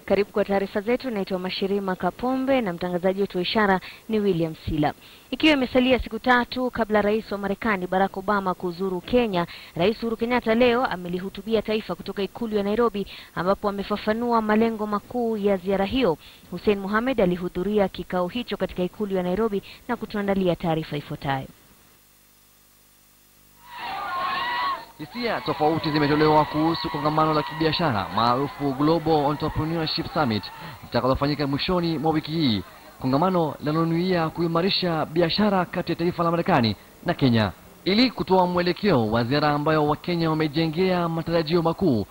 Karibu kwa taarifa zetu. Naitwa Mashirima Kapombe na mtangazaji wetu wa ishara ni William Sila. Ikiwa imesalia siku tatu kabla rais wa Marekani Barack Obama kuzuru Kenya, Rais Uhuru Kenyatta leo amelihutubia taifa kutoka ikulu ya Nairobi, ambapo amefafanua malengo makuu ya ziara hiyo. Hussein Mohamed alihudhuria kikao hicho katika ikulu ya Nairobi na kutuandalia taarifa ifuatayo. Hisia tofauti zimetolewa kuhusu kongamano la kibiashara maarufu Global Entrepreneurship Summit litakalofanyika mwishoni mwa wiki hii, kongamano linalonuia kuimarisha biashara kati ya taifa la Marekani na Kenya ili kutoa mwelekeo wa ziara ambayo Wakenya wamejengea matarajio makuu.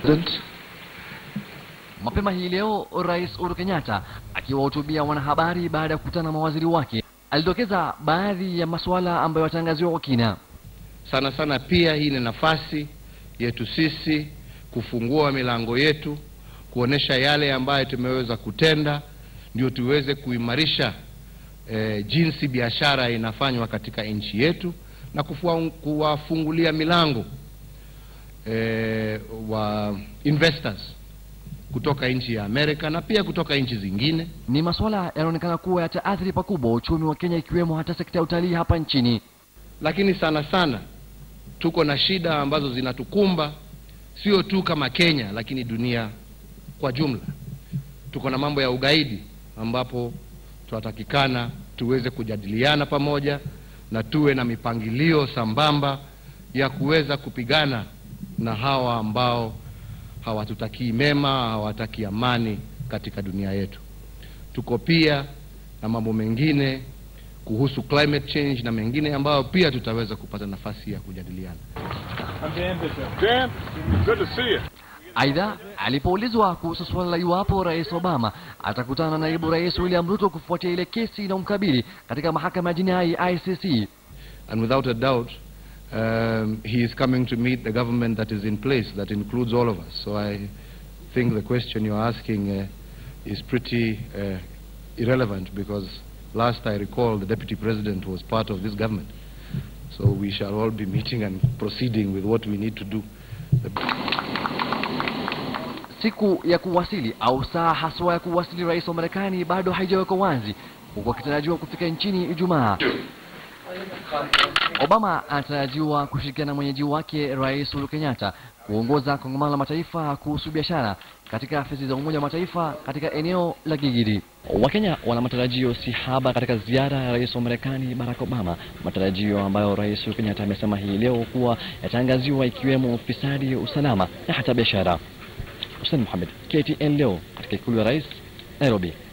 Mapema hii leo, Rais Uhuru Kenyatta akiwahutubia wanahabari baada ya kukutana na mawaziri wake, alidokeza baadhi ya masuala ambayo yatangaziwa kwa kina. Sana sana pia hii ni nafasi yetu sisi kufungua milango yetu, kuonesha yale ambayo tumeweza kutenda, ndio tuweze kuimarisha eh, jinsi biashara inafanywa katika nchi yetu na kufua, kuwafungulia milango eh, wa investors kutoka nchi ya Amerika na pia kutoka nchi zingine. Ni masuala yanaonekana kuwa yataathiri pakubwa uchumi wa Kenya, ikiwemo hata sekta ya utalii hapa nchini. Lakini sana sana tuko na shida ambazo zinatukumba sio tu kama Kenya, lakini dunia kwa jumla. Tuko na mambo ya ugaidi ambapo tunatakikana tuweze kujadiliana pamoja na tuwe na mipangilio sambamba ya kuweza kupigana na hawa ambao hawatutakii mema, hawataki amani katika dunia yetu. Tuko pia na mambo mengine kuhusu climate change na mengine ambayo pia tutaweza kupata nafasi ya kujadiliana. Dan, good to see you. Aidha, alipoulizwa kuhusu suala la iwapo Rais Obama atakutana na naibu rais William Ruto kufuatia ile kesi inayomkabili katika mahakama ya jinai ICC, And without a doubt, um, he is coming to meet the government that is in place, that includes all of us. So I think the question you're asking uh, is pretty uh, irrelevant because last I recall the deputy president was part of this government. So we shall all be meeting and proceeding with what we need to do. siku ya kuwasili au saa haswa ya kuwasili rais wa Marekani bado haijawekwa wazi, huku akitarajiwa kufika nchini Ijumaa. Obama anatarajiwa kushirikiana na mwenyeji wake Rais Uhuru Kenyatta kuongoza kongamano la mataifa kuhusu biashara katika afisi za Umoja wa Mataifa katika eneo la Gigiri. Wakenya wana matarajio si haba katika ziara ya rais wa Marekani Barack Obama, matarajio ambayo Rais Uhuru Kenyatta amesema hii leo kuwa yataangaziwa ikiwemo ufisadi, usalama na hata biashara. Hussein Mohamed, KTN leo katika ikulu ya rais, Nairobi.